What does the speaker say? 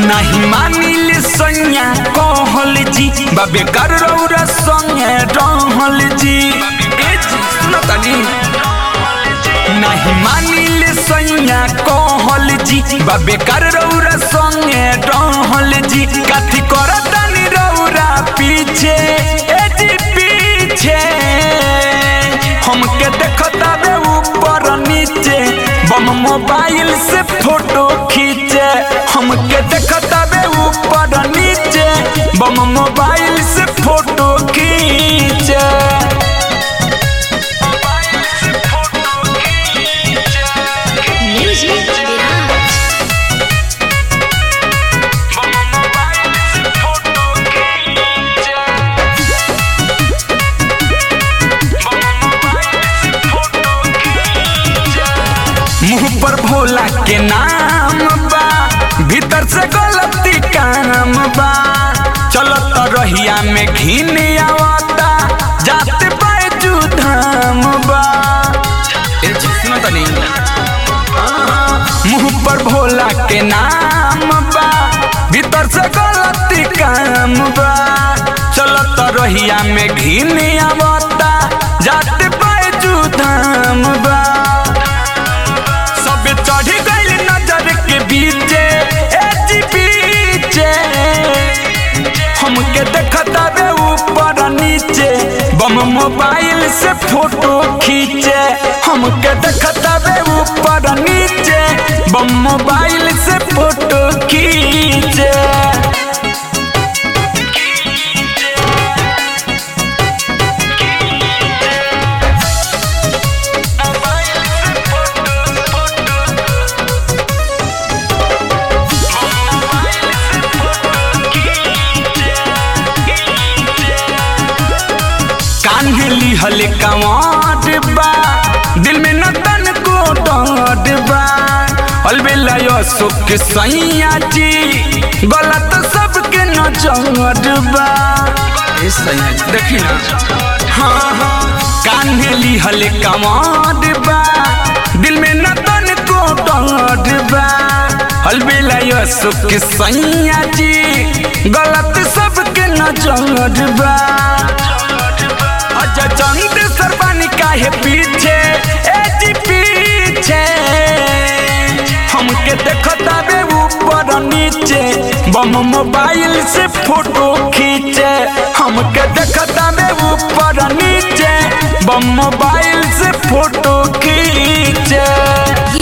नहीं मानिल सैया कहल जी बाबे कर रौरा संगे रहल जी ए जी सुनो तनी नहीं मानिल सैया कहल जी बाबे कर रौरा संगे रहल जी कथी करतनी रौरा पीछे ए जी पीछे हमके देखता बे ऊपर नीचे बम मोबाइल से फोटो खींचे हमके देखता बे ऊपर नीचे बम मोबाइल से फोटो खींचे Music Mirage. मुंह पर भोला के नाम बा भीतर से गलती काम बा चलत रहिया में घिन आवता जाते बाजू धाम बा ए जी सुनो तनी मुंह पर भोला के नाम बा भीतर से गलती काम बा चलत रहिया में घिन आवता जाते बाजू धाम बा सब चढ़ गइल नजर के बीचे ए जी बीचे हमके देखता बे ऊपर नीचे बम मोबाइल से फोटो खींचे हमके देखता बे ऊपर नीचे बम मोबाइल से फोटो खींचे कान्हे लिहल कवाट बा दिल में न तन को डांट बा अलबेला यो सुख सैया जी गलत सबके न जट बा ए सैया जी, देखी ना हाँ हाँ कान्हे लिहल कवाट बा दिल में न तन को डांट बा अलबेला यो सुख सैया जी गलत सबके न जट बा अच्छा चंद सरबानी काहे पीछे ए जी पीछे हमके देखता बे ऊपर नीचे बम मोबाइल से फोटो खींचे हमके देखता बे ऊपर नीचे बम मोबाइल से फोटो खींचे